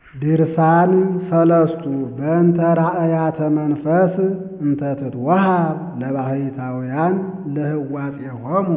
ድርሳን ሰለስቱ በእንተ ራእያተ መንፈስ እንተ ትትወሃብ ለባሕታውያን ለህዋጼሆሙ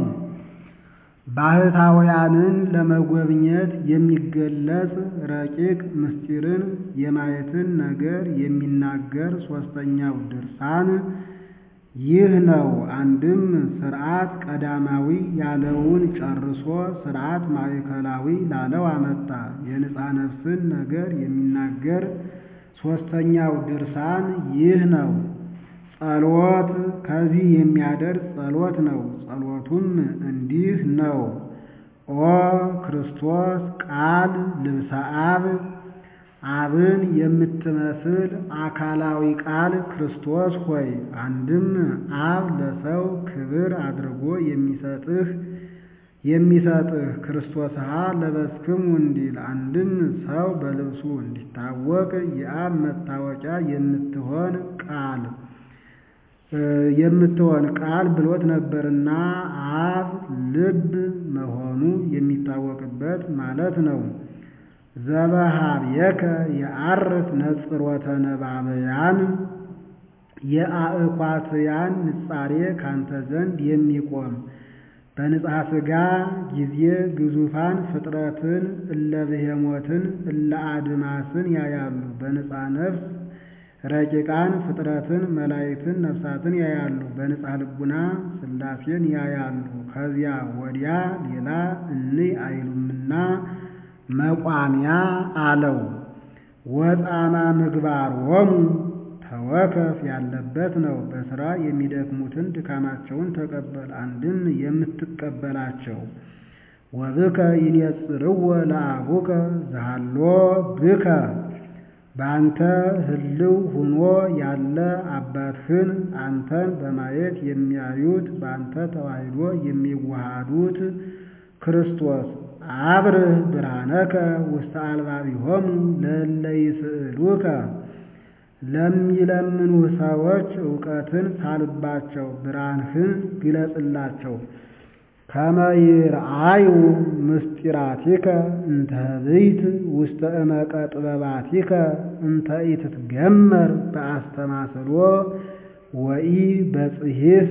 ባሕታውያንን ለመጎብኘት የሚገለጽ ረቂቅ ምስጢርን የማየትን ነገር የሚናገር ሦስተኛው ድርሳን ይህ ነው። አንድም ሥርዓት ቀዳማዊ ያለውን ጨርሶ ሥርዓት ማዕከላዊ ላለው አመጣ። የንጻ ነፍስን ነገር የሚናገር ሦስተኛው ድርሳን ይህ ነው። ጸሎት ከዚህ የሚያደርስ ጸሎት ነው። ጸሎቱም እንዲህ ነው። ኦ ክርስቶስ ቃል ልብሰ አብ አብን የምትመስል አካላዊ ቃል ክርስቶስ ሆይ አንድም አብ ለሰው ክብር አድርጎ የሚሰጥህ የሚሰጥህ ክርስቶስሃ ለበስክሙ እንዲል አንድም ሰው በልብሱ እንዲታወቅ የአብ መታወቂያ የምትሆን ቃል የምትሆን ቃል ብሎት ነበርና አብ ልብ መሆኑ የሚታወቅበት ማለት ነው። ዘበሃብየከ የዐርፍ ነጽሮተ ነባበያን የአእኳትያን ንጻሬ ካንተ ዘንድ የሚቆም በንጽሐ ሥጋ ጊዜ ግዙፋን ፍጥረትን እለ ብሄሞትን እለ አድማስን ያያሉ። በንጽሐ ነፍስ ረቂቃን ፍጥረትን መላእክትን ነፍሳትን ያያሉ። በንጽሐ ልቡና ሥላሴን ያያሉ። ከዚያ ወዲያ ሌላ እንይ አይሉምና መቋሚያ አለው። ወጣማ ምግባሮሙ ተወከፍ ያለበት ነው። በሥራ የሚደክሙትን ድካማቸውን ተቀበል። አንድም የምትቀበላቸው ወብከ ይኔጽርዎ ለአቡከ ዘሃሎ ብከ በአንተ ህልው ሁኖ ያለ አባትህን አንተን በማየት የሚያዩት በአንተ ተዋሕዶ የሚዋሃዱት ክርስቶስ አብርህ ብርሃነከ ውስተ አልባቢሆሙ ለእለ ይስእሉከ ለሚለምኑህ ሰዎች እውቀትን ሳልባቸው ብርሃንህን ግለጽላቸው። ከመ ይርአዩ ምስጢራቲከ እንተ ህብይት ውስተ እመቀ ጥበባቲከ እንተ ኢትትገመር በአስተማስሎ ወኢ በጽሒፍ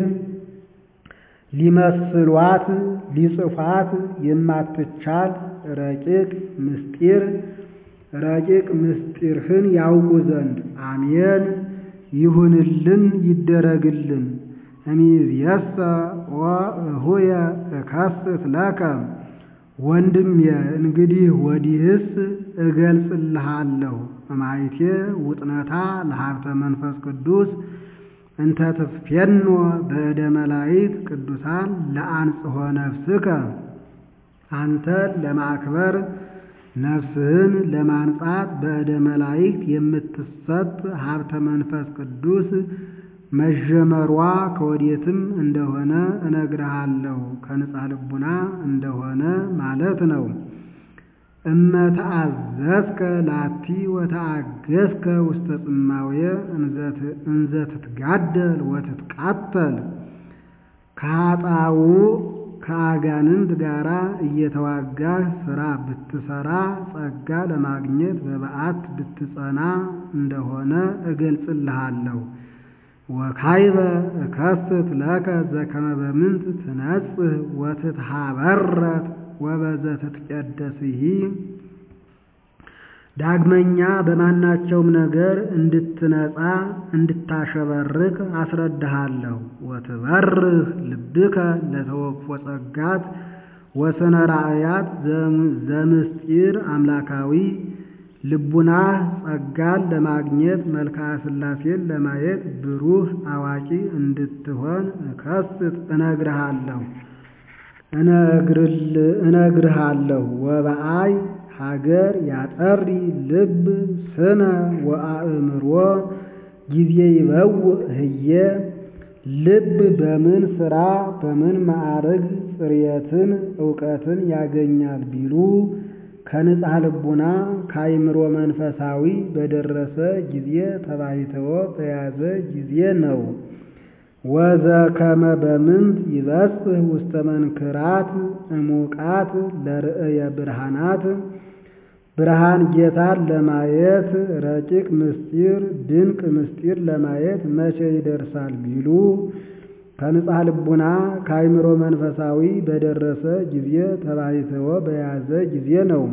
ሊመስሏት ሊጽፏት የማትቻል ረቂቅ ምስጢር ረቂቅ ምስጢርህን ያውቁ ዘንድ አሜን ይሁንልን ይደረግልን። እሚእዜሰ ወእሁየ እከስት ለከ ወንድሜ እንግዲህ ወዲህስ እገልጽልሃለሁ እማይቴ ውጥነታ ለሀብተ መንፈስ ቅዱስ እንተ ትፌኖ በእደ መላይት ቅዱሳን ለአንጽሖ ነፍስከ አንተን ለማክበር ነፍስህን ለማንጻት በእደ መላይክት የምትሰጥ ሀብተ መንፈስ ቅዱስ መጀመሯ ከወዴትም እንደሆነ እነግርሃለሁ። ከንጻ ልቡና እንደሆነ ማለት ነው። እመ ተአዘዝከ ላቲ ወተአገዝከ ውስተ ጽማውየ እንዘ ትትጋደል ወትትቃተል ከኃጣው ከአጋንንት ጋር እየተዋጋህ ሥራ ብትሰራ ጸጋ ለማግኘት በበዓት ብትጸና እንደሆነ እገልጽልሃለሁ። ወካይበ እከስት ለከ ዘከመ በምንት ትነጽህ ወትትሃበረት ወበዘ ትትቀደስሂ ዳግመኛ በማናቸውም ነገር እንድትነጻ እንድታሸበርክ አስረድሃለሁ። ወትበርህ ልብከ ለተወክፎ ጸጋት ወሰነ ራእያት ዘምስጢር አምላካዊ ልቡናህ ጸጋን ለማግኘት መልክዓ ሥላሴን ለማየት ብሩህ አዋቂ እንድትሆን እከስት እነግርሃለሁ እነግርሃለሁ ወበአይ ሀገር ያጠሪ ልብ ስነ ወአእምሮ ጊዜ ይበውእ ህየ ልብ በምን ሥራ በምን ማዕርግ ጽርየትን እውቀትን ያገኛል ቢሉ ከንጽሐ ልቡና ከአይምሮ መንፈሳዊ በደረሰ ጊዜ ተባይተወ በያዘ ጊዜ ነው። ወዘከመ በምንት ይበጽሕ ውስተ መንክራት እሙቃት ለርእየ ብርሃናት ብርሃን ጌታን ለማየት ረቂቅ ምስጢር ድንቅ ምስጢር ለማየት መቼ ይደርሳል ቢሉ ከንጻሕ ልቡና ከአይምሮ መንፈሳዊ በደረሰ ጊዜ ተባይተወ በያዘ ጊዜ ነው።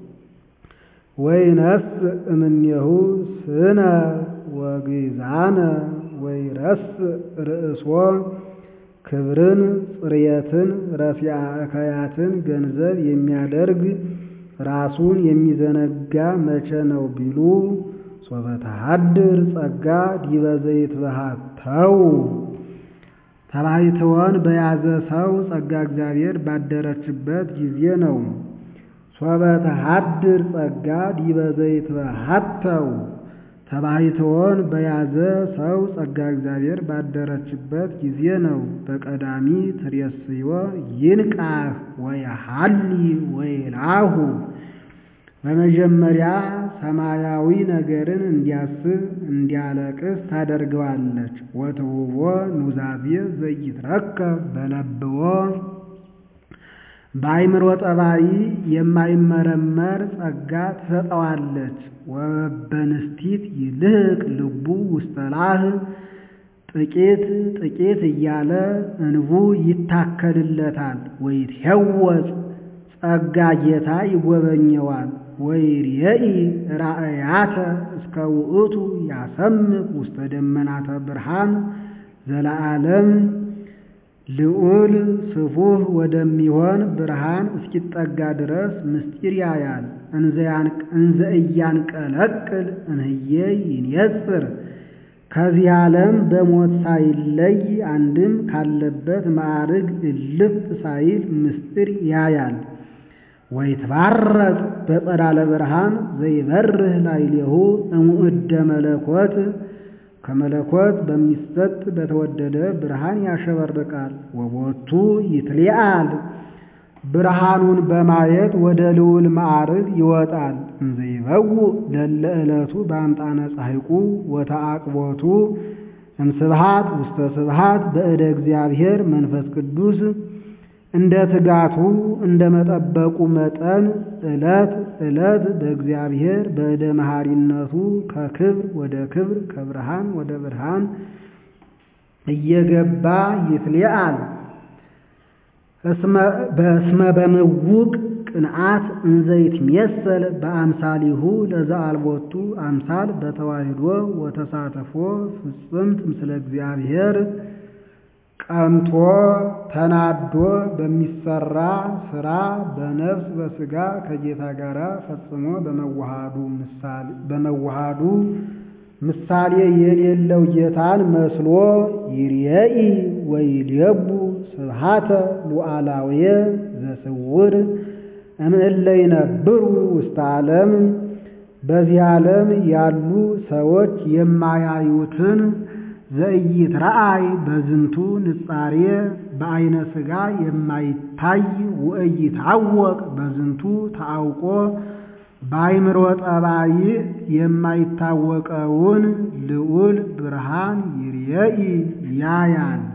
ወይነስ እምኔሁ ስነ ወግዛነ ወይረስ ርእሶ ክብርን ጽርየትን ረፊዓ እከያትን ገንዘብ የሚያደርግ ራሱን የሚዘነጋ መቼ ነው ቢሉ ሶበ ተሃድር ጸጋ ዲበ ዘይትበሃተው ተባይትወን በያዘ ሰው ጸጋ እግዚአብሔር ባደረችበት ጊዜ ነው። ሶበ ተሃድር ጸጋ ዲበ ዘይትበሃተው ተባይትወን በያዘ ሰው ጸጋ እግዚአብሔር ባደረችበት ጊዜ ነው። በቀዳሚ ትሬስዮ ይንቃህ ወየሐሊ ወይላሁ በመጀመሪያ ሰማያዊ ነገርን እንዲያስብ እንዲያለቅስ ታደርገዋለች። ወትውቦ ኑዛዜ ዘይትረከብ በለብዎ በአይምሮ ጠባይ የማይመረመር ጸጋ ትሰጠዋለች። ወበንስቲት ይልህቅ ልቡ ውስተላህ ጥቂት ጥቂት እያለ እንቡ ይታከልለታል። ወይትሄወፅ ጸጋ ጌታ ይጎበኘዋል። ወይርየኢ ራእያተ እስከ ውእቱ ያሰምቅ ውስተ ደመናተ ብርሃን ዘለዓለም ልዑል ስፉህ ወደሚሆን ብርሃን እስኪጠጋ ድረስ ምስጢር ያያል። እንዘ እያንቀለቅል እንህዬ ይንየጽር ከዚህ ዓለም በሞት ሳይለይ አንድም ካለበት ማዕርግ እልፍ ሳይል ምስጢር ያያል። ወይትባረቅ በጸዳለ ብርሃን ዘይበርህ ላዕሌሁ እሙእደ መለኮት ከመለኮት በሚሰጥ በተወደደ ብርሃን ያሸበርቃል። ወቦቱ ይትሊአል ብርሃኑን በማየት ወደ ልዑል ማዕርግ ይወጣል። እንዘ ይበውእ ለለ ዕለቱ በአምጣነ ፀሐይቁ ወተአቅቦቱ እምስብሃት ውስተ ስብሃት በእደ እግዚአብሔር መንፈስ ቅዱስ እንደ ትጋቱ እንደ መጠበቁ መጠን ዕለት ዕለት በእግዚአብሔር በእደ መሐሪነቱ ከክብር ወደ ክብር ከብርሃን ወደ ብርሃን እየገባ ይትሊአል። በእስመ በምውቅ ቅንዓት እንዘይትሜሰል በአምሳሊሁ ለዘአልቦቱ አምሳል በተዋሂዶ ወተሳተፎ ፍጽምት ምስለ እግዚአብሔር ቀንቶ ተናዶ በሚሰራ ስራ በነፍስ በስጋ ከጌታ ጋር ፈጽሞ በመዋሃዱ ምሳሌ የሌለው ጌታን መስሎ ይርየኢ ወይልየቡ ስብሃተ ሉዓላውየ ዘስውር እምእለ ይነብሩ ውስተ ዓለም በዚህ ዓለም ያሉ ሰዎች የማያዩትን ዘኢይትረአይ በዝንቱ ንጻሬ በዐይነ ሥጋ የማይታይ ወኢይታወቅ በዝንቱ ተአውቆ በአይምሮ ጠባይ የማይታወቀውን ልዑል ብርሃን ይርየኢ ያያል።